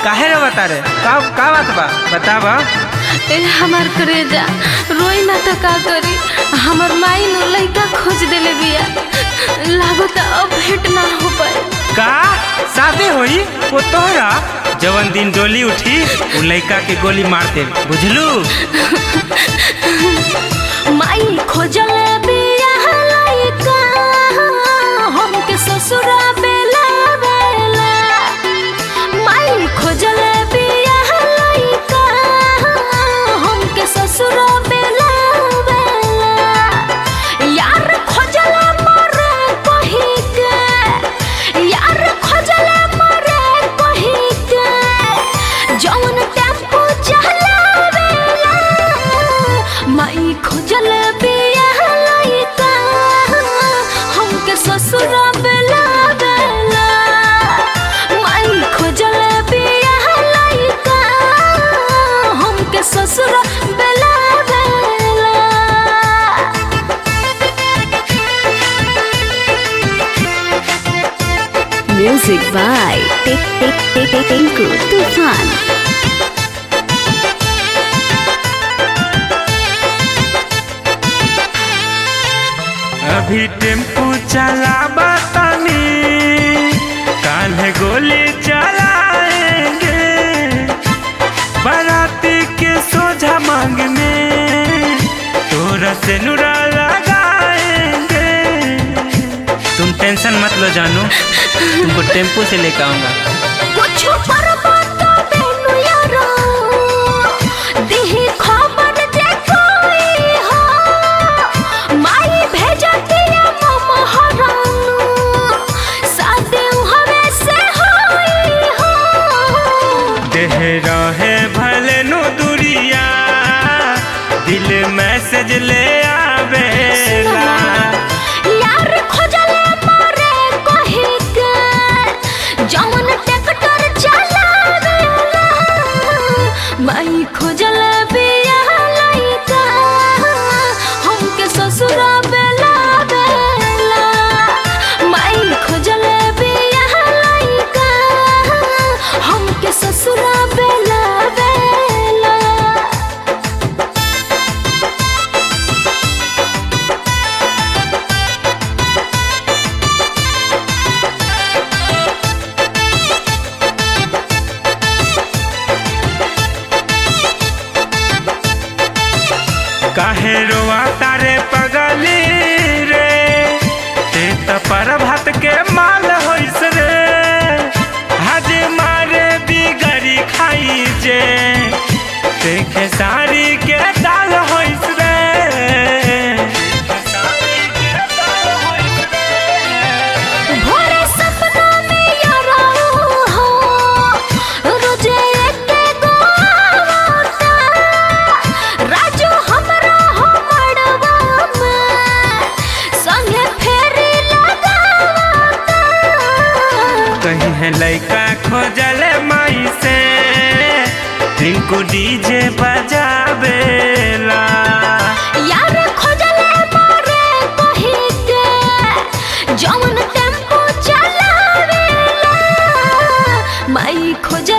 काहे रे बता रे का का बात बा बतावा ए हमार करेजा रोई ना तो का करी हमर माई नो लइका खोज देले बिया लागत अब भेंट ना हो पाए का शादी होई वो तोहरा जवन दिन डोली उठी उ लइका के गोली मार दे बुझलू माई खोजले बिया लइका हमके ससुरा बेला बेला माई खोजले बिया लइका हमके ससुरा बेला बेला यार खोजले मरे कही के यार खोजले मरे कही के जौन टेम्पो चलावेला माई खोजल बिया लइका हमके ससुर बेला बेला माई खोजल बिया लइका हमके ससुर बेला बेला Music by Tik Tik Tik Tik Tinku Tufan. अभी टेम्पू चलाबा तनी काल्हे गोली चलाएंगे बाराती के सोझा मांग में तोरा से नुरा लगाएंगे तुम टेंशन मत लो जानू तुमको टेम्पू से लेकर आऊंगा कुछ पर बात बेनु यारो दिही खबर जे कोई हो माई भेजती है मम हरानु साथे हवे से होई हो देह रहे भले नु दुरिया दिल मैसेज ले आवेला यार खोजले मारे कही के जौन ट्रैक्टर चलावेला माई खोजले बिया लइका हमके ससुरा बेला बेला माई खोजले बिया लइका हमके ससुरा बेला बेला काहे रोआ तारे पगली रे ते त पर भात के माल होइस रे हज मारे बिगड़ी खाई जे देखे सारी के दाल होइस रे भोरे सपना में यारा हो रोजे एके गो आवता राजू हमरा हो मड़वा में संगे फेरी लगावता कहीं है लइका खोजल माई से रिंकू डीजे बजावेला यार खोजले मारे कही के जौन टेम्पो चलावेला माई खोज